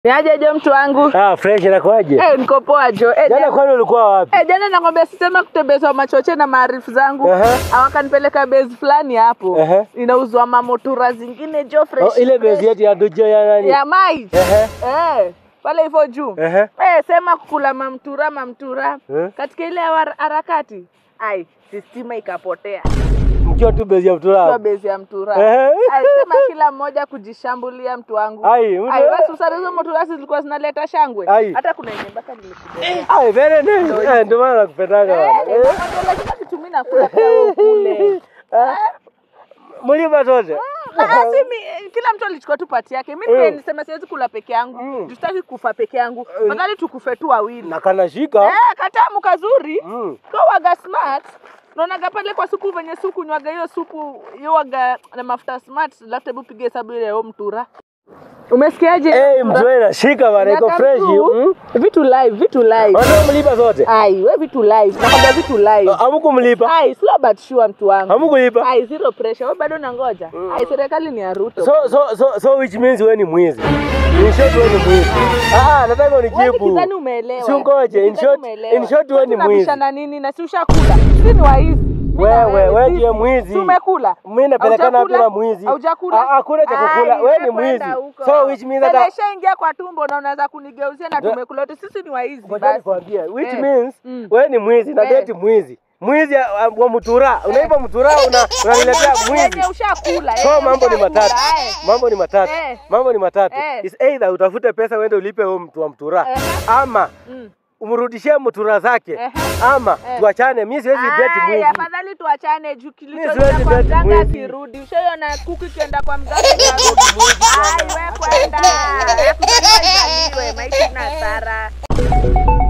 Niaje jo mtu wangu? Ah, fresh inakuaje? Eh, niko poa jo. Eh, Jana jana, kwani ulikuwa wapi? eh, jana nakwambia sisema kutembezwa machoche na maarifu zangu. Aha. Awakanipeleka base fulani hapo. Aha. Inauzwa mamotura zingine jo fresh. Oh, ile bezi fresh. yetu ya Dojo ya nani? ya mai. Ehe. Eh, pale hivyo juu. Ehe. Eh, sema kukula mamtura mamtura. Eh. Katika ile hara- harakati. Ai, sistima ikapotea. Mkiwa tu bezi ya Kwa mtura. base ya mtura. Ehe. Ai, sema kila mmoja kujishambulia mtu wangu. Ai, mtu- Ai, basi usare hizo moturasi zilikuwa zinaleta shangwe. Ai. Hata kuna yenye mpaka nilikubeba. Ai, very nice. Eh, ndio maana nakupendaga bwana. Eh. lazima kitumii nakula pia wewe ukule. Mlipa zote. Ah, si mi- kila mtu alichukua tu pati yake. Mimi Mm. nisema siwezi kula peke yangu. Mm. Tutaki kufa peke yangu. Fadhali tukufe tu wawili. Na kanashika. Eh, katamu kazuri. Mm. Kwa waga smart. Naonaga pale kwa supu venye supu nywaga hiyo supu hiyo waga na mafuta smart, alafu hebu pige hesabu ile ya mtura. Umesikiaje? Eh, mzee inashika bwana, iko Miaka fresh. mtu, Mm. Vitu live, vitu live. Wanao mlipa zote. Ai, we vitu live. Nakwambia vitu live. Hamkumlipa? Ai, slow but sure mtu wangu. Hamkulipa? Ai, zero pressure. Wewe bado unangoja. Ai, serikali ni ya Ruto. So so so so which means wewe ni mwizi. In short wewe ni mwizi. Ah, nataka Wewe unijibu. nikidhani umeelewa. Si ungoje, in Nikidhani short- umeelewa. in short wewe ni Kwani mwizi. unabishana nini na si ushakula? Si ni waizi. Mimi na Wewe, wewe sisi. ndiye mwizi. Si umekula? Mimi napelekana wapi Haujakula? na mwizi? Haujakula? Ah, Hakuna cha kukula. Ai, Wewe ni kwenda mwizi. huko. So which means Tena hata ishaingia kwa tumbo na unaweza kunigeuzia na Ndio. tumekula wote. Sisi ni waizi Ngoja basi. nikwambie, which Eh. means Mm. wewe ni mwizi na Eh. date mwizi. Mwizi ah, wa mtura. Unaiba mtura una unaniletea mwizi. Yenye ushakula. So eh, mambo ni ushakula, matatu. eh. Mambo ni matatu. Eh. Mambo ni matatu. Eh. Is either utafute pesa uende ulipe huyo mtu wa mtura Eh. ama Mm. umrudishie mtura zake Eh. ama Eh. tuachane. Mimi siwezi date Ai, mwizi. afadhali tuachane juu siwezi kilichoenda kwa date mganga mwizi. kirudi. Ushaiona kuku ikienda kwa mganga inarudi. Ai, we kwenda. Kuzaliwa izaliwe, maisha ina hasara.